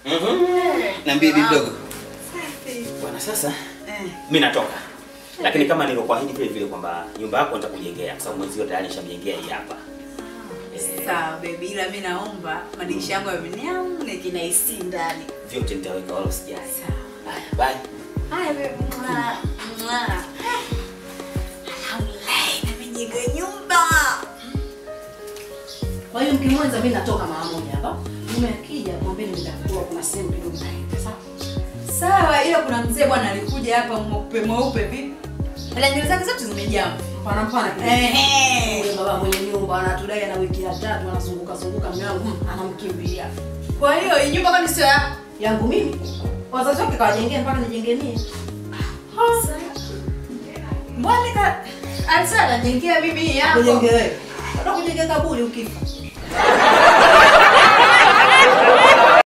Mhm. Niambie bibi dogo. Bwana sasa Eh. mimi natoka. Lakini kama nilivyokuahidi vile vile kwamba nyumba yako nitakujengea kwa sababu mwenzio tayari nishamjengea hii hapa. Eh, Sawa baby, ila mimi naomba madirisha yangu yawe na kina AC ndani. vyote nitaweka wala usijali. Sawa. Haya, bye. Haya baby. Mwa. Mwa. Alhamdulillah, nimejenga nyumba. Kwa hiyo mkimwenza mimi natoka mara moja hapa. Mume akija mwambie nitakuwa kuna sehemu kidogo naenda. Sawa? Sawa, ila kuna mzee bwana alikuja hapa mweupe mweupe vipi? Ila nywele zake zote zimejaa. Mpana mpana kidogo. Ehe. Yule baba mwenye nyumba anatudai ana wiki ya tatu anazunguka zunguka mume wangu mm, anamkimbia. Kwa hiyo hii nyumba kwani sio yako? Yangu mimi. Wazazi wake kawajengea mpaka nijenge mie. Mbona ka alisema anajengea mimi hii hapa? Kujenge wewe. Hata kujenge kaburi ukifa.